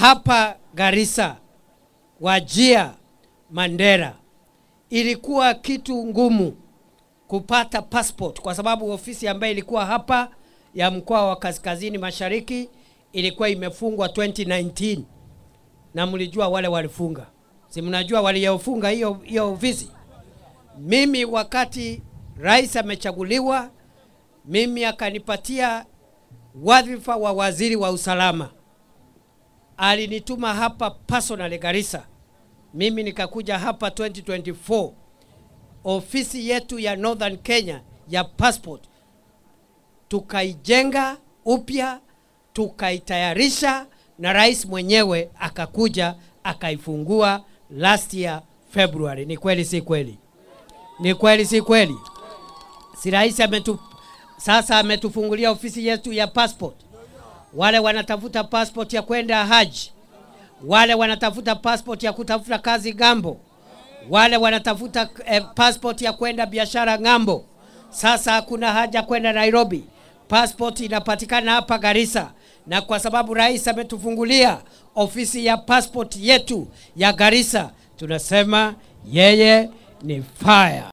hapa Garissa, Wajia, Mandera, ilikuwa kitu ngumu kupata passport kwa sababu ofisi ambayo ilikuwa hapa ya mkoa wa Kaskazini Mashariki ilikuwa imefungwa 2019 na mlijua wale walifunga, si mnajua waliofunga hiyo hiyo ofisi. Mimi wakati rais amechaguliwa, mimi akanipatia wadhifa wa waziri wa usalama, alinituma hapa personally Garissa, mimi nikakuja hapa 2024 ofisi yetu ya Northern Kenya ya passport tukaijenga upya, tukaitayarisha, na rais mwenyewe akakuja akaifungua last year February. Ni kweli si kweli? Ni kweli si kweli? Si rais ametu, sasa ametufungulia ofisi yetu ya passport. Wale wanatafuta passport ya kwenda haji, wale wanatafuta passport ya kutafuta kazi gambo, wale wanatafuta eh, passport ya kwenda biashara ng'ambo. Sasa hakuna haja kwenda Nairobi, passport inapatikana hapa Garissa, na kwa sababu rais ametufungulia ofisi ya passport yetu ya Garissa, tunasema yeye ni fire.